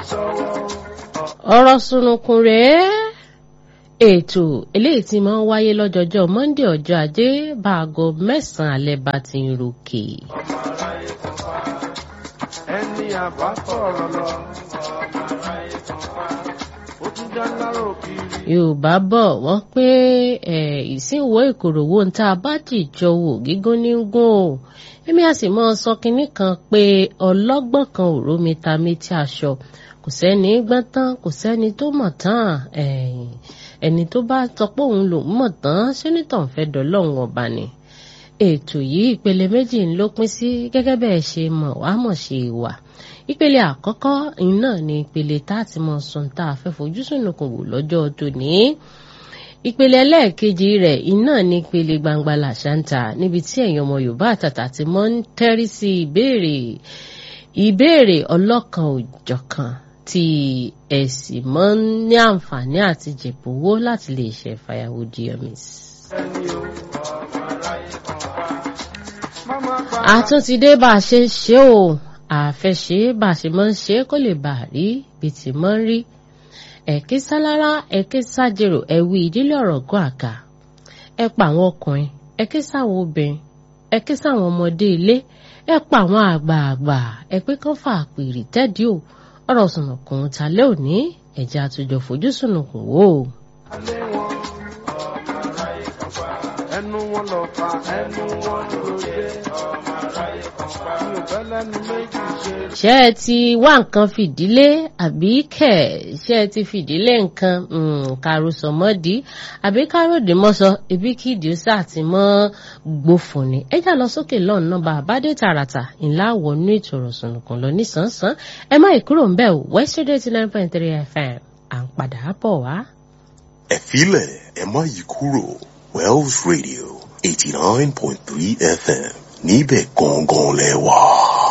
ọ̀rọ̀ sunukun rèé ètò eléyìí tí máa ń wáyé lọ́jọ́jọ́ monde ọjọ́ ajé báago mẹ́sàn-án alẹ́ bá ti ń ròkè. ẹni àbátọ̀rọ̀ lọ ó tún dá lárò kiri. yorùbá bọ̀ wọ́n pé ìsìnwó ìkòròwò ń tá a bá jìjọ wò gígùn ní gùn o èmi a sì mọ sọ kinní kan pé ọlọ́gbọ́n kan ò rómi ta méjì aṣọ kò sẹ́ni gbọ́n tán kò sẹ́ni tó mọ̀ tán ẹni tó bá sọ pé òun lòún mọ̀ tán sẹ́nitọ̀ ń fẹ́ dọ́lọ́hún ọba ni ètò yìí ìpele méjì ló pín sí gẹ́gẹ́ bẹ́ẹ̀ ṣe mọ̀ wá mọ̀ ṣe wà ìpele àkọ́kọ́ iná ni ìpele tá a ti mọ sùn tá a fẹ́ fojú sùnùkùn wò lọ́jọ́ tòní ìpele ẹlẹ́ẹ̀kejì rẹ̀ iná ní ìpele gbangba làṣántà níbi tí ẹ̀yin ọmọ yorùbá àtàtà ti mọ́ ń tẹ́rí sí ìbéèrè ìbéèrè ọlọ́kan òjọ̀kan tí ẹ sì mọ́ ń ní àǹfààní àti jẹ̀bówó láti lè ṣe fàyàwó diomis. àtúntìdé bá a ṣe ń ṣe o àfẹṣe bá a ṣe máa ń ṣe kó lè bà á rí bí ti máa ń rí ẹ̀kí sálára ẹ̀kí sájèrò ẹ̀wí ìdílé ọ̀rọ̀ gún àga ẹ pa àwọn ọkùnrin ẹ̀kí sáwọn obìnrin ẹ̀kí sáwọn ọmọdé ilé ẹ pa àwọn àgbààgbà ẹ̀pẹ́ kan fà pèrè tẹ́dí o ọ̀rọ̀ sùnùkùn talẹ́ òní ẹ̀jẹ̀ àtújọ fojú sùnùkùn wò ó. alẹ́ wọn ẹnu wọn lọ fa ẹnu wọn lóye mi ò fẹ́ lẹ́nu méjì ṣe. ṣé ẹ ti wá nǹkan fìdílé àbí kẹ̀ ṣé ẹ ti fìdílé nǹkan kàròsọ mọ́dí àbí káròdé mọ́sọ ibi kí ìdíọ́sà ti mọ́ gbófin ni ẹ já lọ sókè lọ́nà nọ́mbà àbádé tààràtà ńlá wọnú ètò ìrọ̀sùnùkùn lọ nísànsán ẹ má ìkúrò ń bẹ̀ west radio eighty nine point three fm à ń padà bọ̀ wá. ẹ filẹ̀ ẹ má yí kúrò wells radio eighty nine point three fm níbẹ̀ gangan lẹ wà.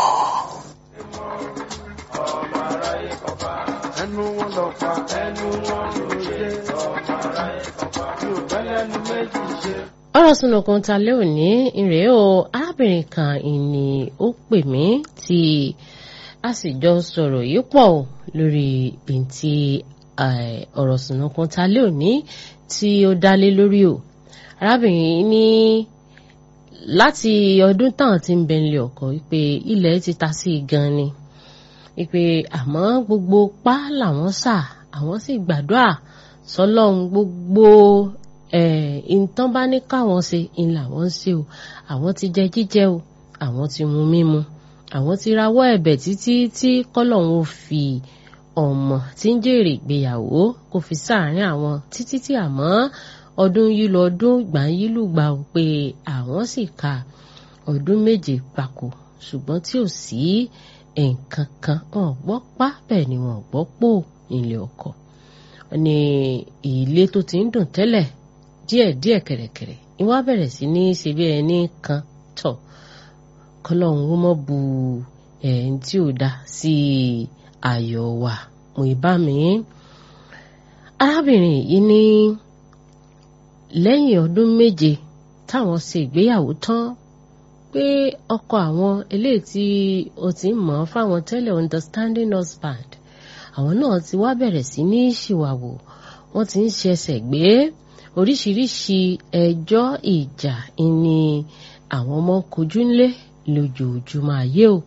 ẹnu wọn lọ fa ẹnu wọn lóye mi ò fẹ́ lẹ́nu méjì ṣe. ọ̀rọ̀ sunukun ta lé òní ìrèé o arábìnrin kan ìní ó pè mí tí a sì jọ sọ̀rọ̀ yìí pọ̀ o lórí bìntì ọ̀rọ̀ sunukun ta lé òní tí ó dálé lórí o arábìnrin yìí ní láti ọdún táwọn ti ń bẹ̀lẹ̀ ọkọ wípé ilẹ̀ ti ta sí i gan ni wípé àmọ́ gbogbo pa làwọn sà àwọn sì gbàdúrà sọlọ́run gbogbo ìtàn bá ní káwọn ṣe ń làwọn ń ṣe o àwọn ti jẹ jíjẹ o àwọn ti mu mímu àwọn ti rawọ́ ẹ̀bẹ̀ títí tí kọ́lọ́run ó fi ọmọ tí ń jèrè ìgbéyàwó kò fi sáàárín àwọn títí tí àmọ́ ọdún yìí lọ ọdún ìgbà yìí lùgbà ó pé àwọn sì ka ọdún méje gbáko ṣùgbọ́n tí ò sí nǹkan kan wọn gbọ́ pa bẹ́ẹ̀ ni wọn gbọ́ pò nílé ọkọ ní ilé tó ti ń dùn tẹ́lẹ̀ díẹ̀díẹ̀ kẹ̀rẹ̀kẹ̀rẹ̀ ìwà bẹ̀rẹ̀ sí ní ṣe bí ẹni kan tọ̀ kọlọ́run ó mọ̀ bu ẹ̀ẹ́n tí ò dá sí ayọ̀ wà mo ìbá mi arábìnrin yìí ní lẹ́yìn ọdún méje táwọn ṣe ìgbéyàwó tán pé ọkọ àwọn eléyìí tí o ti ń mọ̀ fáwọn tẹ́lẹ̀ understanding husband àwọn náà ti wá bẹ̀rẹ̀ sí ní ṣìwàwò wọ́n ti ń ṣẹ̀ṣẹ̀ gbé oríṣiríṣi ẹjọ́ ìjà ni àwọn ọmọ kojú ńlé lójoojúmọ́ ayé o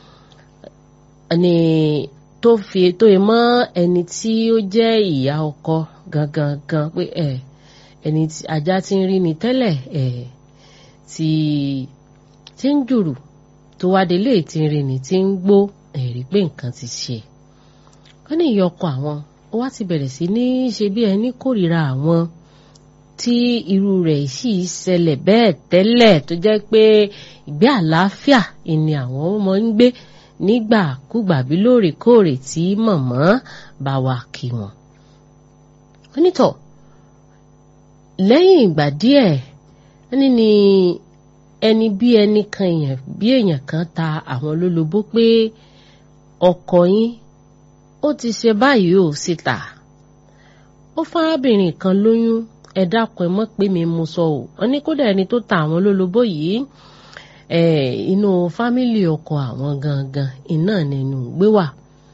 ni tó fi tó yẹ mọ́ ẹni tí ó jẹ́ ìyá ọkọ gangan gan pé ẹ̀ ẹni tí ajá ti ń rí ni tẹ́lẹ̀ ẹ̀ tí tí ń jùrù tó wá délé tí ń rí ni tí ń gbó ẹ̀rí pé nǹkan ti ṣe wọ́n ní ìyá ọkọ àwọn ó wá ti bẹ̀rẹ̀ sí ní ṣe bí ẹni kórìíra àwọn tí irú rẹ̀ sì ṣẹlẹ̀ bẹ́ẹ̀ tẹ́lẹ̀ tó jẹ́ pé ìgbé àlàáfíà ni àwọn ọmọ ń gbé nígbàkúgbà bí lóòrèkóòrè tí mọ̀mọ́ bá wà kí wọn. onítọ̀ lẹ́yìn ìgbà díẹ̀ ẹni ni ẹni bí ẹni kan èèyàn bí èèyàn kan ta àwọn lólobó pé ọkọ yín ó ti ṣe báyìí ò síta ó fárábìnrin kan lóyún ẹ dákun ẹ mọ̀ pé mi mú sọ ò wọn ní kódà ẹni tó ta àwọn lólobó yìí inú fámìlì ọkọ àwọn gangan iná nínú gbé wà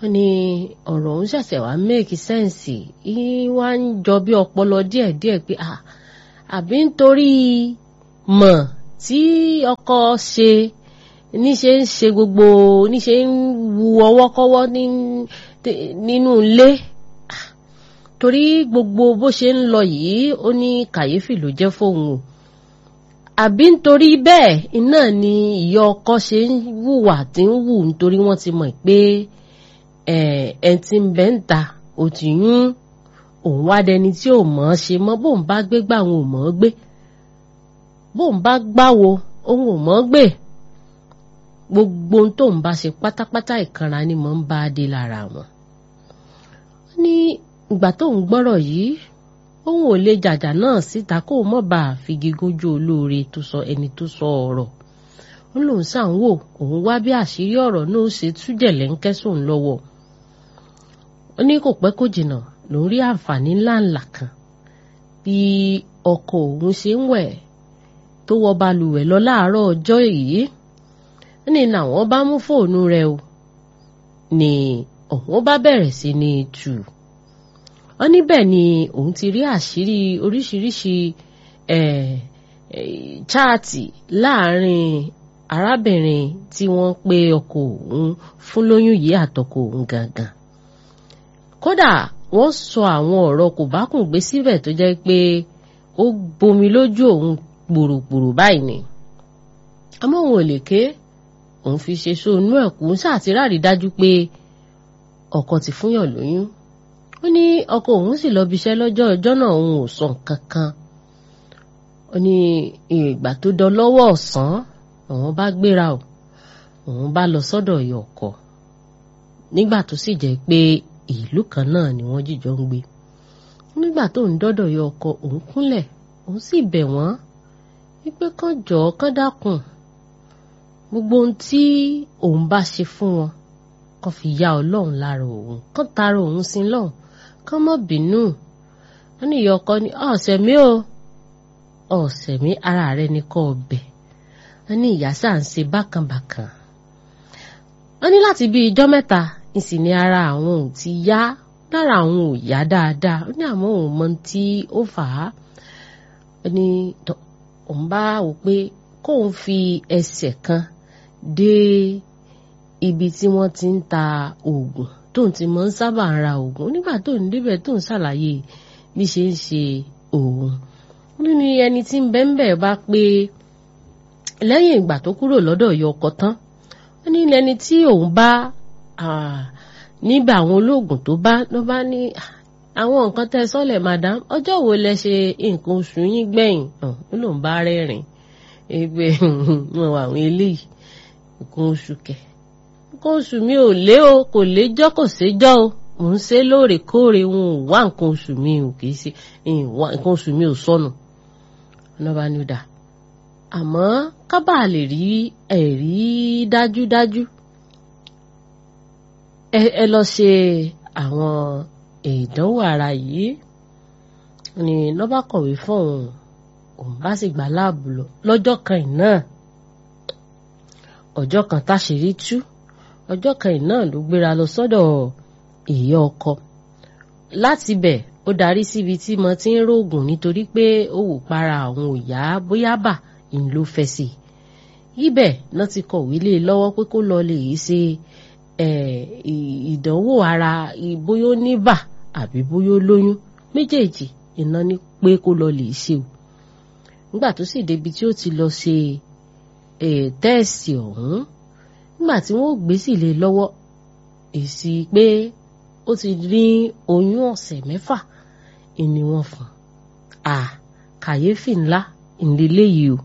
wọ́n ní ọ̀rọ̀ òun ṣẹ̀ṣẹ̀ wá make sense yín wá ń jọ bí ọpọlọ díẹ̀díẹ̀ pé àbí nítorí mọ̀ tí ọkọ ṣe níṣe ń ṣe gbogbo níṣe ń wu ọwọ́kọ́wọ́ nínú ilé torí gbogbo bó ṣe ń lọ yìí ó ní kàyéfì ló jẹ́ fóun o àbí nítorí bẹ́ẹ̀ iná ni ìyá ọkọ ṣe ń wùwà tí ń wù nítorí wọ́n ti mọ̀ pé ẹ̀ tí ń bẹ́ ń ta ò ti yún òun wá dẹni tí ò mọ̀ ọ́ ṣe mọ́ bóun bá gbé gbà òun ò mọ̀ ọ́ gbé bóun bá gbáwo òun ò mọ̀ ọ́ gbé gbogbo ohun tóun bá ṣe pátápátá ìkanra ni mò ń bá a dé lára wọn. ó ní ìgbà tóun gbọ́rọ̀ yìí òun ò lè jàjà náà síta kó o mọ̀ bá a figi gójú olóore tó sọ ẹni tó sọ ọ̀rọ̀ ó lóun sàn wò òun wá bí àṣírí ọ̀rọ̀ náà ṣe tújẹ̀ lẹ́ńkẹ́ sóun lọ́wọ́ ó ní kò pẹ́ kó jìnnà lòún rí àǹfààní ńláńlá kan bí ọkọ òun ṣe ń wẹ̀ tó wọ balùwẹ̀ lọ láàárọ̀ ọjọ́ yìí ní làwọn bá mú fóònù rẹ̀ o ní òun bá bẹ̀rẹ̀ sí ní tù ọ níbẹ̀ ni òun ti rí àṣírí oríṣiríṣi chaati láàrin arábìnrin tí wọ́n pe ọkọ òun fún lóyún yìí àtọkọ òun gangan kódà wọ́n sọ àwọn ọ̀rọ̀ kò bá kùn gbé síbẹ̀ tó jẹ́ pé ó gbomi lójú òun gbòrògbòrò báyìí ni àmọ́ òun ò lè ké òun fi ṣe sóònú ẹ̀kú ṣàtìráàrí dájú pé ọkọ ti fúnyàn lóyún ó ní ọkọ òun sì lọ bíṣẹ́ lọ́jọ́ ọjọ́ náà òun ò sọ nǹkan kan ó ní ìgbà tó dán lọ́wọ́ ọ̀sán òun bá gbéra o òun bá lọ sọ́dọ̀ ìyá ọkọ nígbà tó sì jẹ́ pé ìlú kan náà ni wọ́n jìjọ ń gbé nígbà tó ń dọ́dọ̀ ìyá ọkọ òun kúnlẹ̀ òun sì bẹ̀ wọ́n wípé kán jọ̀ọ́ kán dákun gbogbo ohun tí òun bá ṣe fún wọn kán fi ya ọlọ́run lára òun kán tara òun sí lọ́hùn kán mọ́ bínú wọn ní ìyá ọkọ ní ọ̀sẹ̀ mi o ọ̀sẹ̀ mi ara rẹ ní kọ́ ọbẹ̀ wọn ní ìyá sáà ń ṣe bákànbàkàn wọn ní láti bí ijọ́ mẹ́ta ìsìn ní ara àwọn ò ti yá lára àwọn ò yá dáadáa ó ní àmọ́ òun mọ tí ó fà á ó ní òun bá wò pé kóun fi ẹsẹ̀ kan dé ibi tí wọ́n ti ń ta oògùn tóun ti mọ̀ ń sábà ń ra oògùn nígbà tóun débẹ̀ tóun ṣàlàyé bí ṣe ń ṣe òun nínú ẹni tí ń bẹ́ ń bẹ̀ bá pé lẹ́yìn ìgbà tó kúrò lọ́dọ̀ yọ ọkọ tán ó ní ẹni tí òun bá níbẹ̀ àwọn olóògùn tó bá ló bá ní àwọn nǹkan tẹ́ sọ́lẹ̀ madam ọjọ́ wo lẹ ṣe nǹkan oṣù yín gbẹ̀yìn ó lóun bá rẹ́rìn ẹgbẹ́ wọn wà àwọn eléyìí nǹkan oṣù kẹ̀ nǹkan oṣù mi ò lé o kò léjọ́ kò séjọ́ o mò ń ṣe lóòrèkóòrè wọn ò wá nǹkan oṣù mi ò kì í ṣe nǹkan oṣù mi ò sọnù ọ̀nà bá ní ó dà àmọ́ kábà lè rí ẹ̀rí dájúdájú ẹ lọ ṣe àwọn ìdánwò ara yìí ni lọ́ba kọ̀wé fún òun òun bá sì gbà láàbù lọ lọ́jọ́ kan náà ọjọ́ kan táṣìírí tú ọjọ́ kan náà ló gbéra lọ sọ́dọ̀ ìyá ọkọ láti bẹ̀ ó darí síbi tí mo ti ń rògùn nítorí pé ó wò para àwọn òyà bóyá bà ń ló fẹ́ sí i ibẹ̀ náà ti kọ̀wé lé lọ́wọ́ pé kó lọ lè ṣe ìdánwò ara bóyá ó ní bà àbí bóyá ó lóyún méjèèjì iná ní pé kó lọ lè ṣe o nígbà tó sì débi tí ó ti lọ ṣe tẹ́ẹ̀sì ọ̀hún nígbà tí wọ́n gbé sì lé lọ́wọ́ èsì pé ó ti ní oyún ọ̀sẹ̀ mẹ́fà ni wọ́n fún à kàyéfì ńlá ìdílé yìí o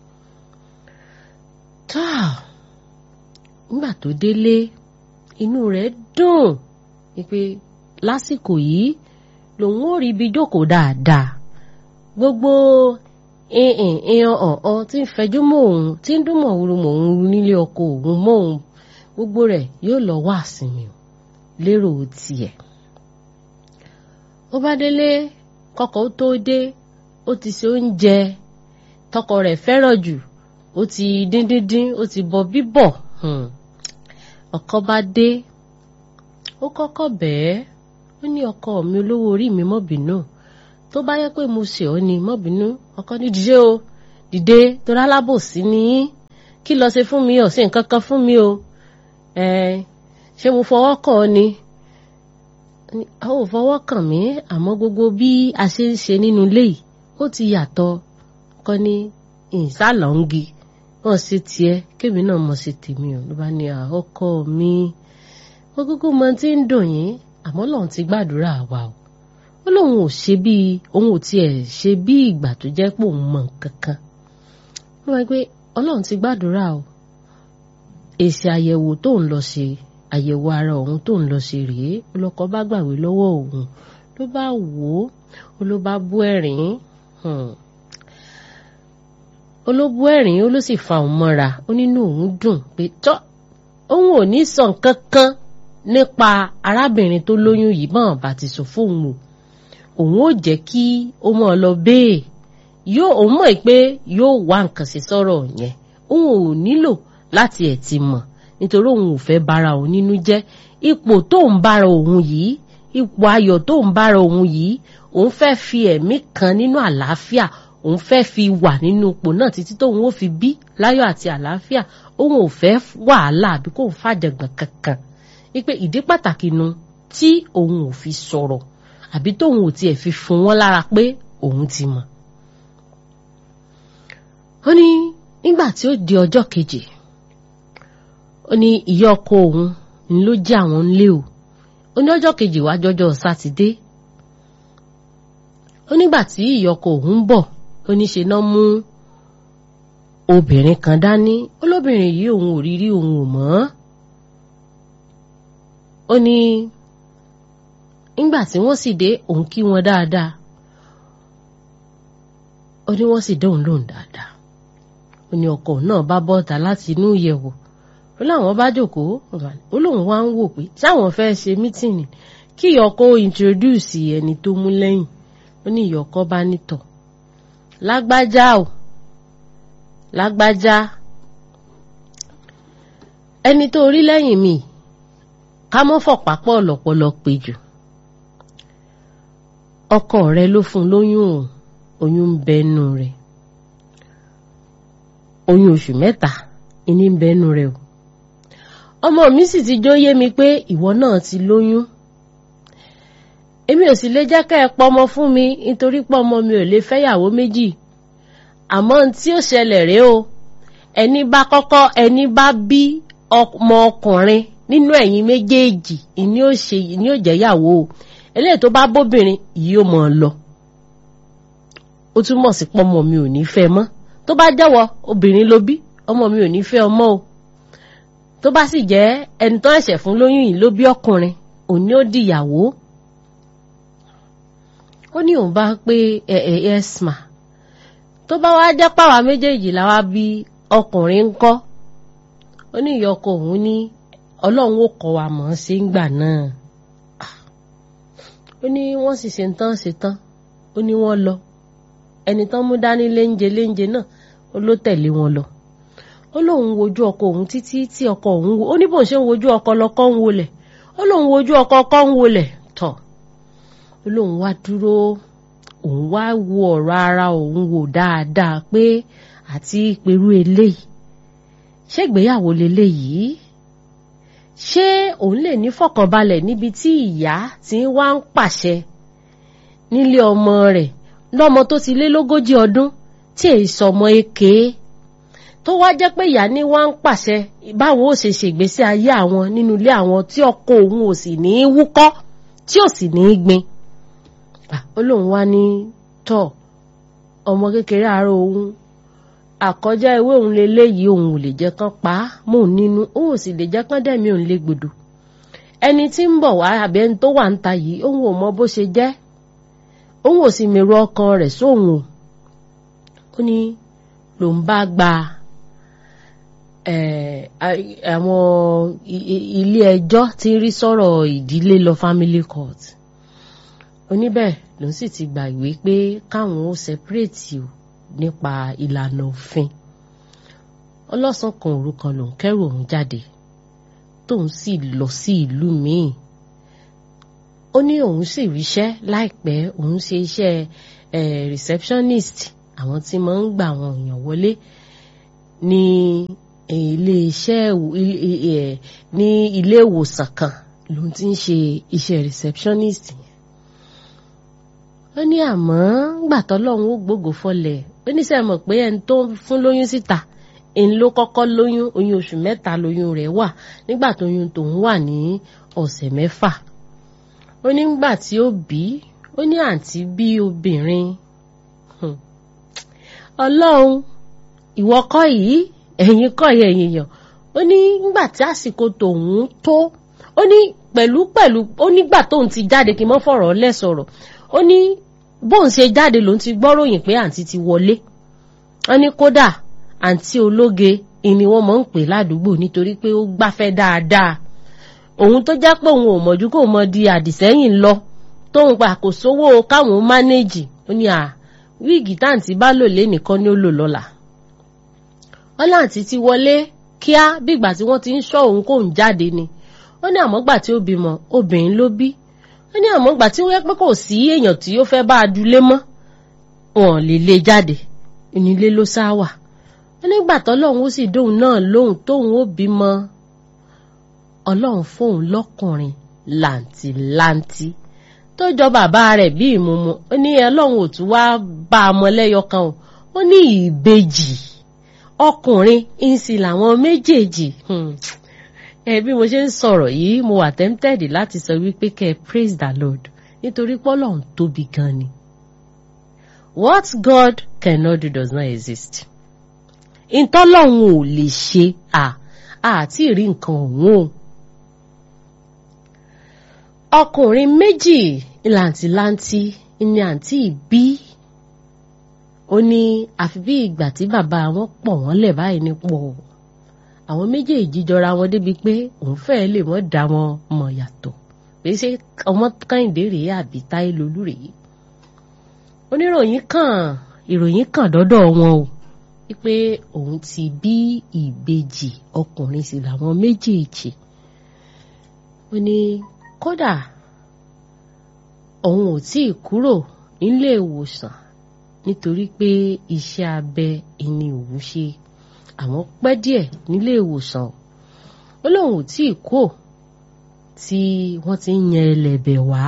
táà nígbà tó délé inú rẹ̀ dùn wípé lásìkò yìí lòun ò rí ibi jókòó dáadáa gbogbo ìhìn ìhàn ọ̀hún tí ń fẹjú mọ́ òun tí ń dún mọ̀wúrú mọ̀ òun nílé ọkọ òun mọ́ òun gbogbo rẹ̀ yóò lọ wá àsinmi o lérò tiẹ̀. ó bá délé kọkọ ó tó dé ó ti ṣe oúnjẹ tọkọ rẹ̀ fẹ́ràn jù ó ti dín dín dín ó ti bọ bíbọ̀ ọkọ bá dé ó kọ́kọ́ bẹ́ẹ̀ ó ní ọkọ mi olówó orí mi mọ́ bínú tó bá yẹ pé mo ṣe ọ́ ni mọ́ bínú ọkọ ní dìde o dìde torí alábòsí ni yín kí lọ ṣe fún mi ò ṣe nǹkan kan fún mi o ẹ ṣé mo fọwọ́ kàn ọ́ ni a ò fọwọ́ kàn mí àmọ́ gbogbo bí a ṣe ń ṣe nínú ilé yìí ó ti yàtọ̀ kọ́ ní ìsàlọ́ngi wọ́n ṣe tiẹ̀ kémi náà mọ̀ ṣe tèmi ò ló bá ní àkọ́kọ́ mi wọ́n kúkú mọ tí ń dùn yín àmọ́ lòun ti gbàdúrà wa o ó lóun ò ṣe bí òun ò tiẹ̀ ṣe bí ìgbà tó jẹ́ pé òun mọ̀ nǹkan kan wọ́n wá pé ọlọ́run ti gbàdúrà o èsì àyẹ̀wò tó ń lọ ṣe àyẹ̀wò ara òun tó ń lọ ṣe rèé olọkọ bá gbàwé lọ́wọ́ òun ló bá wò ó ló bá bú ẹ̀rín olóbú ẹ̀rín ó ló sì fa òun mọ́ra ó nínú òun dùn pé tọ́ òun ò ní sọ nǹkan kan nípa arábìnrin tó lóyún yìí bọ́n bá ti sọ fóun o òun ò jẹ́ kí ó mọ̀ lọ bẹ́ẹ̀ yóò òun mọ̀ pé yóò wá nǹkan sí sọ̀rọ̀ yẹn òun ò nílò láti ẹ̀ ti mọ̀ nítorí òun ò fẹ́ bára òun nínú jẹ́ ipò tó ń bára òun yìí ipò ayọ̀ tó ń bára òun yìí òun fẹ́ fi ẹ̀mí kan nínú àlàáfíà òun fẹ́ fi wà nínú ipò náà títí tóun ó fi bí láyọ̀ àti àlàáfíà òun ò fẹ́ wàhálà àbí kóun fàjàgbọ̀n kankan wípé ìdí pàtàkì nu tí òun ò fi sọ̀rọ̀ àbí tóun ò tiẹ̀ fi fún wọn lára pé òun ti mọ̀. ó ní nígbà tí ó di ọjọ́ kejì ó ní ìyá ọkọ òun ni ló jẹ́ àwọn ńlé o ó ní ọjọ́ kejì wá jọjọ́ sátidé ó nígbà tí ìyá ọkọ òun bọ̀ ó ní ṣe náà mú obìnrin kan dání olóbìnrin yìí òun ò rí rí òun ò mọ̀ ó ní nígbà tí wọ́n sì dé òun kí wọn dáadáa ó ní wọ́n sì dóun lóhùn dáadáa ó ní ọkọ náà bá bọ́ta láti inú ìyẹ̀wò ó láwọn bá jókòó ó lóun wá ń wò pé sáwọn fẹ́ ṣe mítìnì kí ìyọkọ introduce ẹni tó mú lẹ́yìn ó ní ìyọkọ bá nítọ̀ lágbájá o lágbájá ẹni tó rí lẹ́yìn mi ká mọ́ fọ̀pápọ̀ lọ́pọ̀lọ́ pé jù ọkọ rẹ ló fún lóyún o oyún ń bẹnu rẹ oyún oṣù mẹ́ta ìní ń bẹnu rẹ o ọmọ mi sì ti jó yé mi pé ìwọ náà ti lóyún èmi ò sì lè jẹ́ ká ẹ pọmọ fún mi nítorí pọmọ mi ò lè fẹ́yàwó méjì àmọ́ ohun tí ó ṣẹlẹ̀ rèé o ẹni bá kọ́kọ́ ẹni bá bí ọmọ ọkùnrin nínú ẹ̀yin méjèèjì ìní ò ṣe ìní ò jẹ́yàwó o eléyìí tó bá bóbìnrin yìí ó mọ̀ ọ́ lọ ó túmọ̀ sí pọ́mọ mi ò ní fẹ́ mọ́ tó bá jẹ́wọ́ obìnrin ló bí ọmọ mi ò ní fẹ́ ọmọ o tó bá sì jẹ́ ẹni tó ẹ̀ṣẹ̀ fún lóyún yìí ló bí ọkùnrin òní ó dìyàwó ó ní òun bá pé ẹ ẹ ẹsma tó bá wá jẹ́ pàwá méjèèjì làwa bí ọkùnrin ń kọ́ ó ní ìyá ọkọ òun ní ọlọ́run ó kọ́ wa mọ̀ ọ́n sí ń gbà náà ó ní wọ́n sì ṣe ń tán ṣe tán ó ní wọ́n lọ ẹni tán mú dání léńjẹ léńjẹ náà ó ló tẹ̀lé wọn lọ ó lóun wojú ọkọ òun títí tí ọkọ òun wo ó ní bóun ṣe ń wojú ọkọ lọkọ ń wolẹ̀ ó lóun wojú ọkọ ọkọ ń wolẹ̀ tọ̀ ó lóun wá dúró òun wá wo ọ̀rọ̀ ara òun wò dáadáa pé àti pẹ̀lú eléyìí ṣé ìgbéyàwó leléyìí ṣé òun lè ní fọkànbalẹ̀ níbi tí ìyá ti ń wá ń pàṣẹ nílé ọmọ rẹ̀ lọ́mọ tó ti lé lógójì ọdún tí èyí sọmọ èké tó wá jẹ́ pé ìyá ní wá ń pàṣẹ báwọn ó ṣe ṣègbésí ayé àwọn nínú ilé àwọn tí ọkọ òun ò sì ní í wúkọ́ tí ò sì ní í gbin ó lóun wá ní tọ ọmọ kékeré àárọ̀ òun àkọjá ewé òun leléyìí òun ò lè jẹ́ kán pa á mò ń nínú òun ò sì lè jẹ́ kán dẹ̀mí òun lé gbòdò ẹni tí ń bọ̀ wá àbí ẹni tó wà ń ta yìí òun ò mọ bó ṣe jẹ́ òun ò sì mèrò ọkàn rẹ̀ sóhun o ó ní lòun bá gba àwọn ilé ẹjọ́ tí ń rí sọ̀rọ̀ ìdílé lọ family court oníbẹ̀ ló sì ti gbà ìwé pé káwọn ó separate o nípa ìlànà òfin ọlọ́sàn kan òru kan lòún kẹ́rù òun jáde tóun sì lọ sí ìlú míì ó ní òun sì ríṣẹ́ láìpẹ́ òun ṣe iṣẹ́ eh, receptionist àwọn tí máa ń gbà àwọn èèyàn wọlé ní ilé iṣẹ́ ní ilé ìwòsàn kan lòun ti ń ṣe iṣẹ́ receptionist yẹn ó ní àmọ́ gbà tọ́lọ́run ó gbógo fọlẹ̀ ó ní sẹ́ mọ̀ pé ẹni tó fún lóyún síta ẹni ló kọ́kọ́ lóyún oyún oṣù mẹ́ta lóyún rẹ̀ wà nígbà tóyún tòun wà ní ọ̀sẹ̀ mẹ́fà ó ní gbà tí ó bí ó ní àǹtí bí obìnrin ọlọ́run ìwọ kọ́ yìí ẹ̀yin kọ́ yẹ ẹ̀yin yàn ó ní nígbà tí àsìkò tòun tó ó ní pẹ̀lú pẹ̀lú ó nígbà tóun ti jáde kí n mọ́ fọ̀rọ̀ lẹ̀ sọ̀rọ̀ ó ní bóun ṣe jáde lòun ti gbọ́ròyìn pé àǹtí ti wọlé ó ní kódà àǹtí ológe ni wọ́n mọ̀ ń pè ládùúgbò nítorí pé ó gbáfẹ́ dáadáa òun tó jẹ́ pé òun ò mọ̀jú kó mọ di àdìsẹ́yìn lọ tóun pa kò sówó káwọn mánéèjì ó ní à wíìgì táǹtí bá lò lé nìkan ni ó lò lọ́la wọ́n láǹtí ti wọlé kíá bígbà tí wọ́n ti ń ṣọ́ òun kóun jáde ni ó ní àmọ́gbà tí ó bímọ obìnrin ló bí ó ní àmọ́gbà tí wọ́n yẹ pé kò sí èèyàn tí ó fẹ́ bá a dulé mọ́ wọn lè lé jáde onílé ló sá wà ó nígbà tọ́lọ́run ó sì dóun náà lóhùn tóun ó bímọ ọlọ́run fóun lọ́kùnrin làǹtìlanti tó jọ bàbá rẹ̀ bí ìmúmu ó ní ọlọ́run ò tún wá bá a mọ lẹ́yọ kan o ó ní ìbejì ọkùnrin ìsìn làwọn méjèèjì ẹ bí mo ṣe ń sọ̀rọ̀ yìí mo wà tempted láti sọ wípé kẹ́ ẹ praise the lord nítorí pọ́lọ́run tóbi gan ni what God cannot do does not exist ìtọ́lọ́run ò lè ṣe à àti ìrí nǹkan ọ̀hún o ọkùnrin méjì làǹtìlanti ni àǹtí bí ó ní àfi bí ìgbà tí bàbá wọn pọ̀ wọ́n lẹ̀ báyìí ní pọ̀ àwọn méjèèjì jọra wọn débi pé òun fẹ́ẹ́ lè mọ́ dá wọn mọ̀ yàtọ̀ pé ṣé ọmọ kẹ́hìndé rèé àbí táyé lolú rèé oníròyìn kan ìròyìn kan dọ́dọ̀ wọn o wípé òun ti bí ìbejì ọkùnrin sí làwọn méjèèjì ó ní kódà òun ò tí ì kúrò nílé ìwòsàn nítorí pé iṣẹ́ abẹ ìní òun ṣe àwọn pẹ́ díẹ̀ nílé ìwòsàn ó lóun ò tí ì kó tí wọ́n ti ń yan ẹlẹ́bẹ̀ wá.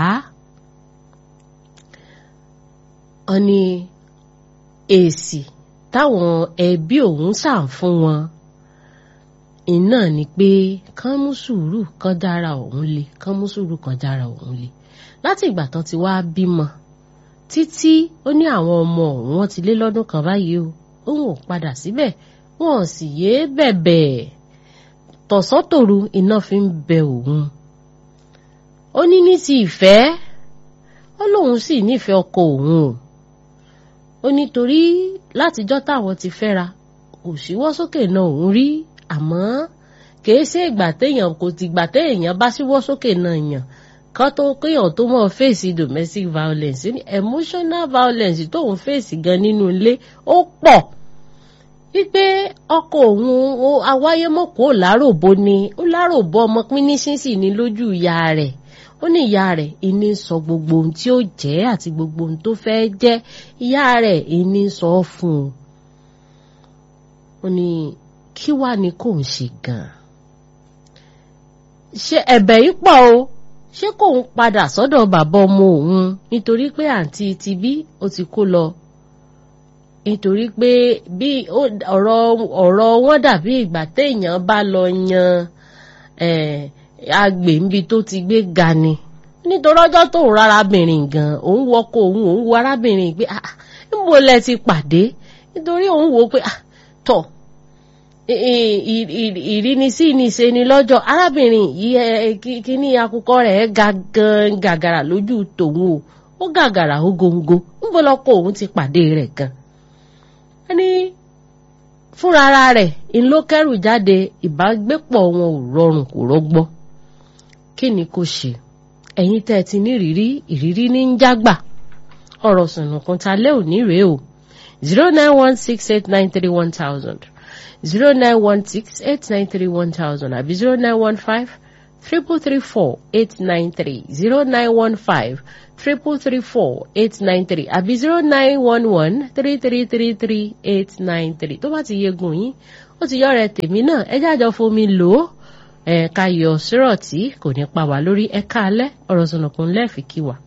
wọ́n ní èsì táwọn ẹbí òun sàn fún wọn iná ni pé kán mú sùúrù kán dára òun le kán mú sùúrù kán dára òun le láti ìgbà tán ti wá bímọ títí ó ní àwọn ọmọ òun wọn ti lé lọ́dún kan báyìí o òun ò padà síbẹ̀ wọn ò sì yéé bẹ̀bẹ̀ tọ̀sán-tòru iná fi ń bẹ òun ó ní ní ti ìfẹ́ ó lóun sì nífẹ̀ẹ́ ọkọ òun o ó nítorí látijọ́ táwọn ti fẹ́ra kò síwọ́ sókè náà òun rí àmọ́ kìí ṣe ìgbà téèyàn kò ti gbà téèyàn bá síwọ́ sókè náà yàn kan tó kéèyàn tó mọ̀ fèsì domestic violence ní emotional violence tóun fèsì gan nínú ilé ó pọ̀ wípé ọkọ òun awáyémọ̀kó láròbó ni ó láròbó ọmọ pínísínsì ní lójú ìyá rẹ̀ ó ní ìyá rẹ̀ ìní sọ gbogbo ohun tí ó jẹ́ àti gbogbo ohun tó fẹ́ jẹ́ ìyá rẹ̀ ìní sọ fún un ó ní kí wá ni kò ń ṣe gan-an ṣé ẹ̀bẹ̀ yìí pọ̀ o ṣé kò ń padà sọ́dọ̀ bàbá ọmọ òun nítorí pé àǹtí ti bí ó ti kó lọ nítorí pé bí ọ̀rọ̀ ọ̀rọ̀ wọn dàbí ìgbà téèyàn bá lọ yan agbè níbi tó ti gbé ga ni nítorí ọjọ́ tó ń rárábìnrin gan òun wọkọ̀ òun òun wo arábìnrin pé ah níbo lẹ ti pàdé nítorí òun wò pé ah tọ̀ ìrínisí ni ṣe ni lọ́jọ́ arábìnrin yìí kíní akukọ rẹ̀ ga gan gàgàrà lójú tòun o ó gàgàrà ó góńgó níbo lọkọ òun ti pàdé rẹ̀ gan ní fúnra ara rẹ̀ ńlọ kẹ́rù jáde ìbágbépọ̀ wọn ò rọrùn kò rọgbọ kí ni kò ṣe ẹ̀yin tẹ́ ẹ ti ní ìrírí ìrírí ní ń jágbà ọ̀rọ̀ sùnùkùn ta lé òní rèé o zero nine one six eight nine three one thousand zero nine one six eight nine three one thousand àbí zero nine one five triple three four eight nine three zero nine one five triple three four eight nine three àbí zero nine one one three three three three eight nine three tó bá ti yegun yín ó ti yọ rẹ tèmi náà ẹ jájọ fomi lò ó ẹ ká yọ sírọ̀tì kò ní pa wá lórí ẹ káalẹ́ ọ̀rọ̀ sọ̀nàkùn lẹ́ẹ̀fì kí wà.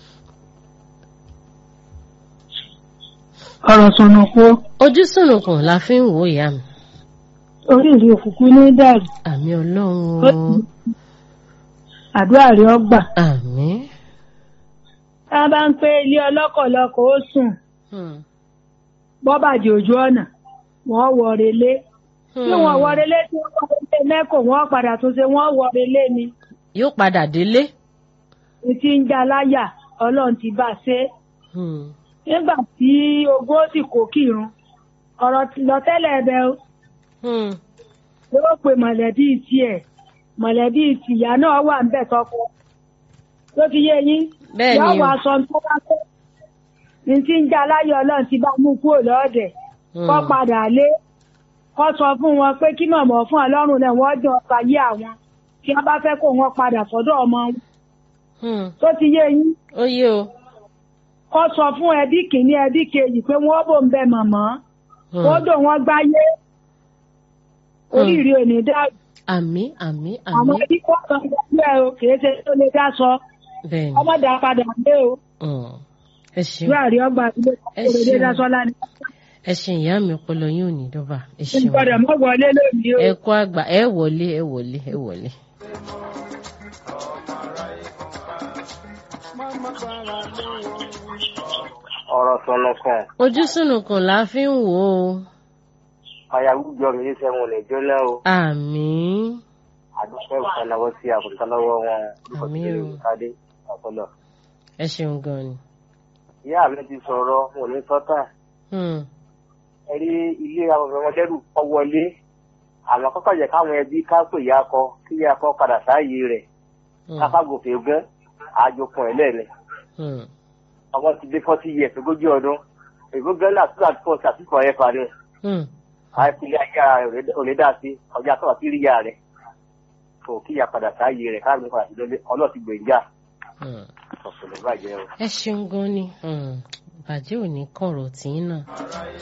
ọ̀rọ̀ sọ̀nà kó ojú sùnùkùn la fi ń wò ìyá mi orí ìlú òkùnkùn ní dàrú àmì ọlọ́run o àdúrà rẹ ọgbà. àmì. tá a bá ń pé ilé ọlọ́kọ̀lọ́kọ̀ ó sùn Hmm. bọ́bàjẹ́ ojú ọ̀nà wọ́n wọ relé tí wọ́n wọ relé tí wọ́n wọ relé mẹ́kọ̀ọ́ wọ́n padà tún ṣe wọ́n wọ relé ni yóò padà délé. ní ti ń já láyà ọlọ́run ti bá a ṣe Hmm. nígbà tí ogún ó sì kó kírun ọ̀rọ̀ ti lọ tẹ́lẹ̀ ẹ̀bẹ̀ o Hmm. yóò pe mọ̀lẹ́bí tiẹ̀ mọ̀lẹ́bí tìyá náà wà ń bẹ̀ tọkọ ló ti yé yín bẹ́ẹ̀ yóò ni wá o. aṣọ tó bá tó ní tí ń já láyé ọlọ́run ti bá mú kúrò lọ́ọ̀dẹ̀ kọ́ Hmm. padà lé kọ́ sọ fún wọn pé kí mọ̀mọ́ fún ọlọ́run náà wọ́n jọ ọkọ̀ ayé àwọn tí wọ́n bá fẹ́ kó wọn padà sọ́dọ̀ ọmọ wọn Hmm. tó ti yé yín ó yé o. kọ́ sọ fún ẹbí kìíní ẹbí kejì pé wọ́n bò ń bẹ mọ̀mọ́ Hmm. wọ́n dò wọ́n gbáyé oríire ò ní dàrú àmì àmì àwọn àmì ẹbí kọ́ kan gbẹ́ o kì í ṣe tó lè dá sọ bẹ́ẹ̀ ni. ọmọdé padà lé o Hmm. ẹ ṣeun ìwé àrí ọgbà ilé Ẹ kò lè ṣeun. dá sọ lánàá ẹ ṣeun ìyá mi ọpọlọ yín ò ní dọ́bà ẹ ń ṣeun. gbọ́dọ̀ mọ́ wọlé lónìí o. ẹ kú àgbà ẹ wọlé ẹ wọlé ẹ wọlé. Mama gbára lé wọn. ọ̀rọ̀ sọ̀nù kan ojú sùnùkùn la fi ń wò ó. ayáwùjọ mi yìí sẹ́wọ̀n lè jóná o àmì. àdúgbò ìfọ̀nàwó sí àkùntà lọ́wọ́ wọn Àmín o. kádé ọ̀pọ̀lọ. ẹ ṣeun gan ni. ìyá mi ti sọ̀rọ̀ mo ní sọ́tà Hmm. ẹ rí ilé àwọn ọmọdérù kọ́ wọlé àmọ́ kọ́kọ́ jẹ́ káwọn ẹbí ká pè ya kọ kí ya kọ padà sáàyè rẹ̀ Hmm. káfágòkè gún àjòkùn ẹ̀ lẹ́ẹ̀ni Hmm. ọmọ ti dé fọ́tí yẹ ogójì ọdún ègbó gánà tó àti fọ́ọ̀tì àti fọ́ ẹ̀ parí Hmm. àìpínlẹ̀ ayé rẹ̀ ò lè dá sí ọjà tó àti rí ya rẹ̀ kò kíyà padà sáàyè rẹ̀ káàmì padà sí lọ́lé ọlọ́ọ̀tì gbèǹjà Hmm. ọ̀pọ̀lọpọ̀ bàjẹ́ o. ẹ ṣeun gan ni. Hmm. bàjẹ́ ò ní kọ̀rọ̀ tí ń nà.